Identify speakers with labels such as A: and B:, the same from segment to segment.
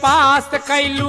A: पास कैलू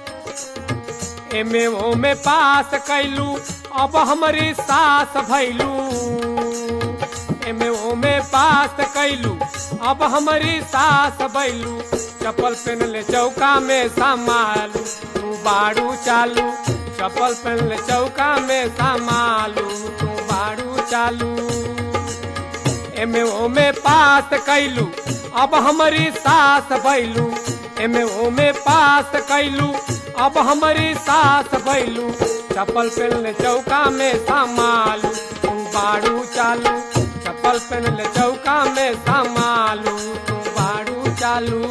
A: एमे ओमे पास कैलू अब हमारी सास भैलू एमे ओमे पास कैलू अब हमारी सास भैलू चप्पल पहन ले चौका में संभालू तू बाड़ू चालू चप्पल पहन ले चौका में संभालू तू बाड़ू चालू एमे ओमे पास कैलू अब हमारी सास भैलू एमे ओमे पास कैलू अब हमारी सास भैलू चप्पल पहन चौका में संभालू तू बाड़ू चालू चप्पल पहन चौका में संभालू तू बाड़ू चालू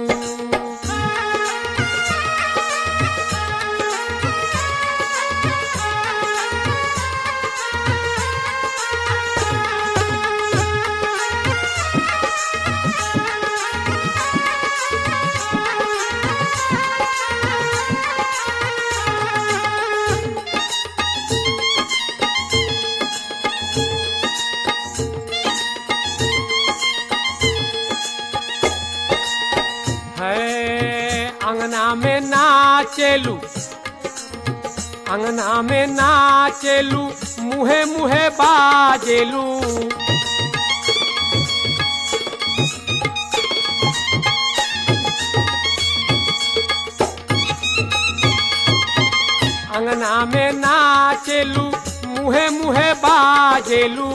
A: है अंगना में नाचेलू अंगना में नाचेलू मुहे मुहे बाजेलू अंगना में नाचेलू मुहे मुहे बाजेलू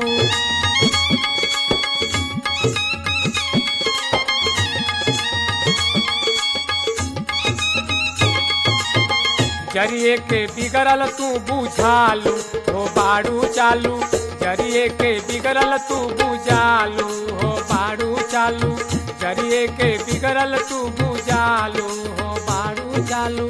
A: जरिए के बिगड़ल तू बुझालू हो बाड़ू चालू जरिए के बिगड़ल तू बुझालू हो बाड़ू चालू जरिए के बिगड़ल तू बुझालू हो बाड़ू चालू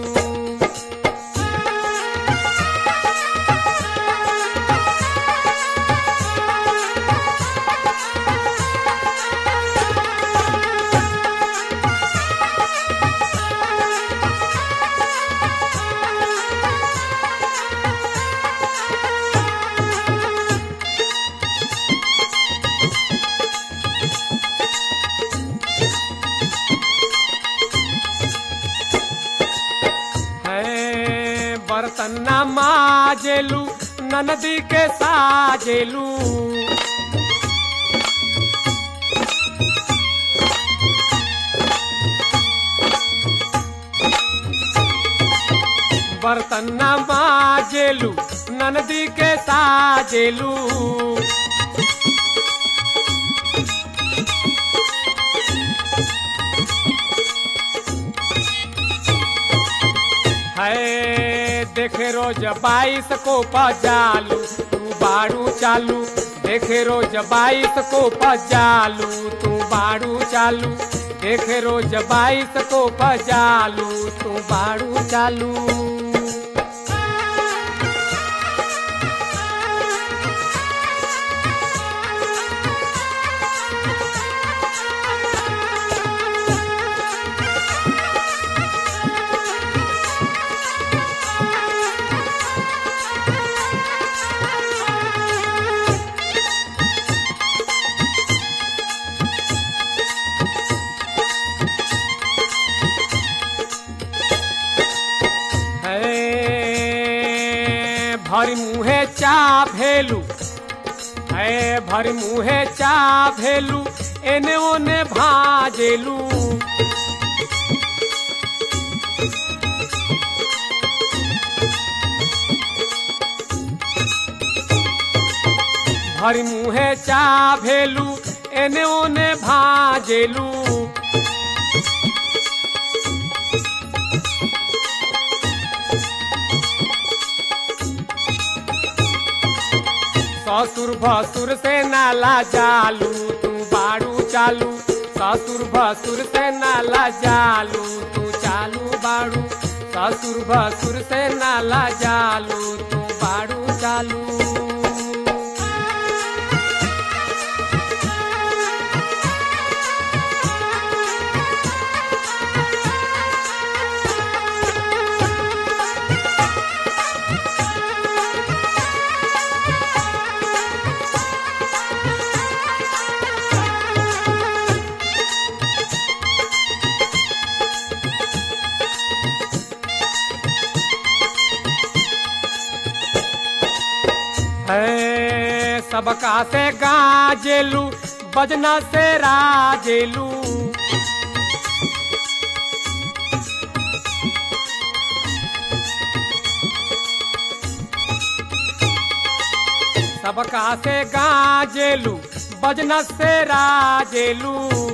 A: है बर्तन न माजेलू ननदी के साजेलू बर्तन न माजेलू ननदी के साजेलू है देखे रोज बाईस को पजालू तू बाड़ू चालू देखे रोज बाईस को पजालू तू बाड़ू चालू देखे रोज बाईस को पजालू तू बाड़ू चालू है भरी मुहे चा भेलू है भरी मुहे चा भेलू एने ओने भाजेलू भरी मुहे चा भेलू एने ओने भाजेलू ससुर भसुर से नाला जालू तू बाड़ू चालू ससुर भसुर से नाला जालू तू चालू बाड़ू ससुर भसुर से नाला जालू तू बाड़ू चालू है सबका से गाजेलू बजना से राजेलू सबका से गाजेलू बजना से राजेलू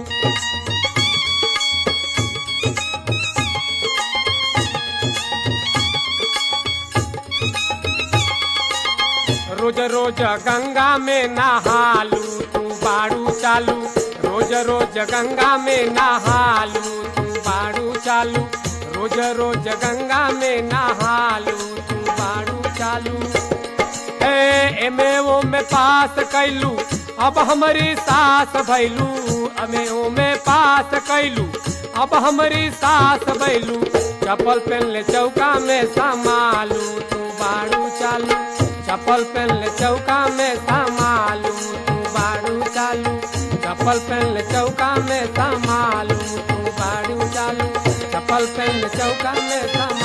A: रोज रोज गंगा में नहालू तू बाड़ू चालू रोज रोज गंगा में नहालू तू बाड़ू चालू रोज रोज गंगा में नहालू तू बाड़ू चालू ए एमे ओ में पास कैलू अब हमारी सास भैलू अमे ओ में पास कैलू अब हमारी सास भैलू चप्पल पहन ले चौका में संभालू तू बाड़ू चालू चप्पल पहन ले चौका में संभालू तू बाड़ू चालू चप्पल पहन ले चौका में संभालू तू बाड़ू चालू चप्पल पहन ले चौका में संभालू